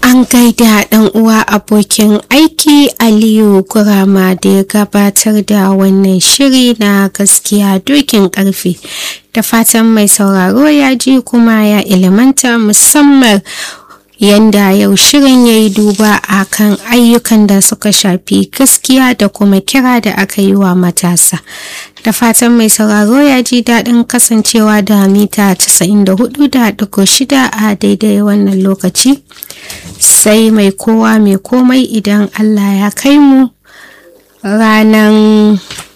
an gaida ɗan uwa abokin aiki aliyu gurama da ya gabatar da wannan shiri na gaskiya dokin ƙarfe da fatan mai sauraro ya ji kuma ya ilimanta musamman yanda yau shirin ya yi duba a kan ayyukan da suka shafi gaskiya da kuma kira da aka yi wa matasa da fatan mai sauraro ya ji daɗin kasancewa da mita 94.6 a daidai wannan lokaci sai mai kowa mai komai idan allah ya kai mu ranar